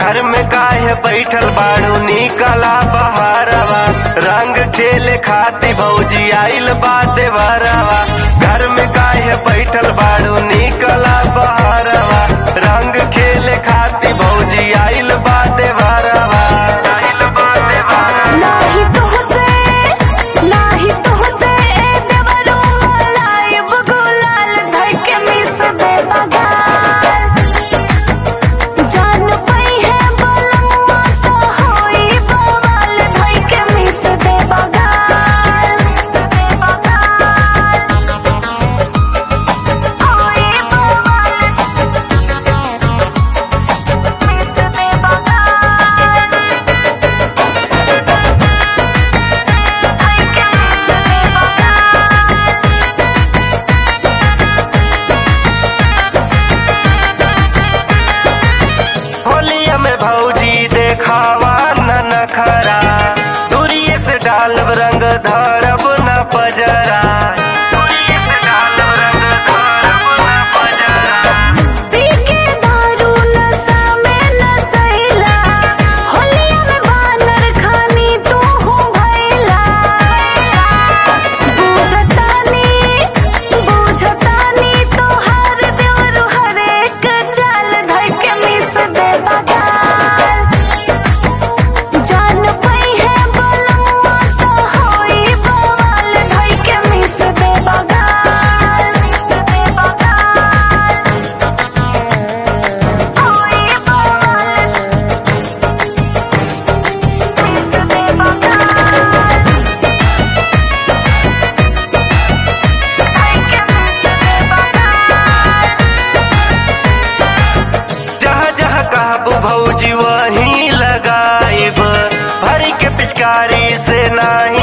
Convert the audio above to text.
घर में काहे बैठल बाड़ू निकला बहारवा रंग खेले खाती भौजी आइल बा देवरवा घर में काहे बैठल बाड़ू निकला बहारवा रंग खेले खाती भौजी आइल बा देवरवा आइल बा देवरवा नाही तुहसे नाही तुहसे ए देवरो लाइब गुलाल धर के मिस दे बगाल जान पई है बलमुआ तो होई बवाल धर के मिस दे बगाल मिस दे बगाल होई बवाल मिस दे बगाल I can miss the होलिया में भौजी देखावा न नखरा दूरिये से डालब रंग धरब न पजरा दूरिये से डालब रंग धरब न पजरा पी के दारू नशा में नसैला होलिया में बानर खानी तू हो भैला बुझतानी बुझतानी तो हर देवरु हर एक चाल धर के मिस दे बगाल जान पई है बलमुआ तो होई बवाल धर के मिस दे बगाल मिस दे बगाल होई बवाल मिस दे बगाल I can miss the बगाल जहाँ जहाँ कहबू भौजी वहीं लगाइब भरी के पिचकारी से नाही